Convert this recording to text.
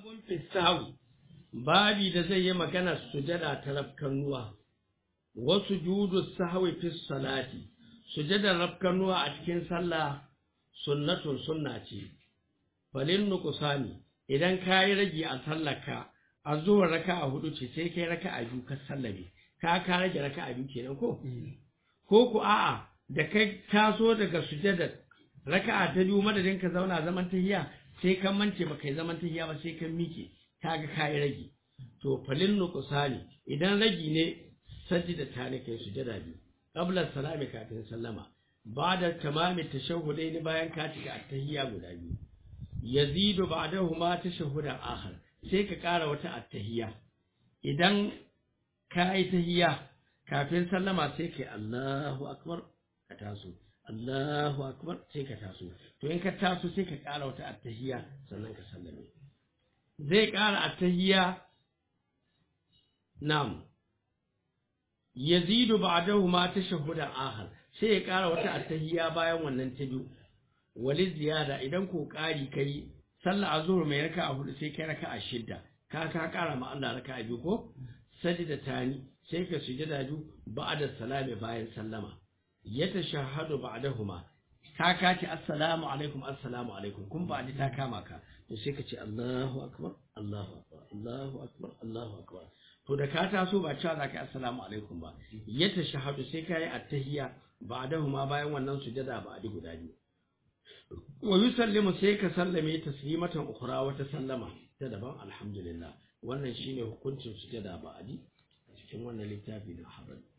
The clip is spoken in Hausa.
babun fisawi babi da zai yi magana sujada ta rafkanuwa wasu judu sahwi fi salati sujadar rafkanuwa a cikin sallah sunnatun sunna ce falin nuqsani idan kayi rage a sallarka a zuwa raka'a hudu ce sai kai raka'a biyu ka sallame ka ka rage raka'a biyu kenan ko ko ku a'a da kai taso daga sujadar raka'a ta biyu madadin ka zauna zaman tahiya sai ka mance ba kai zaman tahiya ba sai ka mike kaga kai rage to falin nuqsani idan ragi ne sajida ta ne kai sujada biyu qabla salami kafin sallama ba'da tamami tashahhudaini bayan ka cika attahiyya guda biyu yazidu ba'dahuma tashahhudan akhar sai ka ƙara wata attahiyya idan ka yi tahiyya kafin sallama sai kai Allahu akbar ka taso Allahu akbar sai ka taso to in ka taso sai ka ƙara wata attahiyya sannan ka sallame zai ƙara attahiyya nam yazidu ba'dahuma tashahhudan akhar sai ya ƙara wata attahiyya bayan wannan ta biyu wali ziyada idan ko ƙari kai sallah azhur mai raka'a hudu sai kai raka'a shidda ka ka ƙara ma Allah raka'a biyu ko sajida tani sai ka sujada biyu ba'da salami bayan sallama ya tashahhadu ba'dahuma ka ka ce assalamu alaikum assalamu alaikum kun ba ta kama ka to sai ka ce Allahu akbar Allahu akbar Allahu akbar Allahu akbar to da ka taso ba cewa za ka yi assalamu alaikum ba ya tashahhadu sai ka yi attahiyya ba'dahuma bayan wannan sujada ba'di guda biyu wa yusallimu sai ka sallame taslimatan ukhra wata sallama ta daban alhamdulillah wannan shine hukuncin sujada ba'di cikin wannan littafi na habari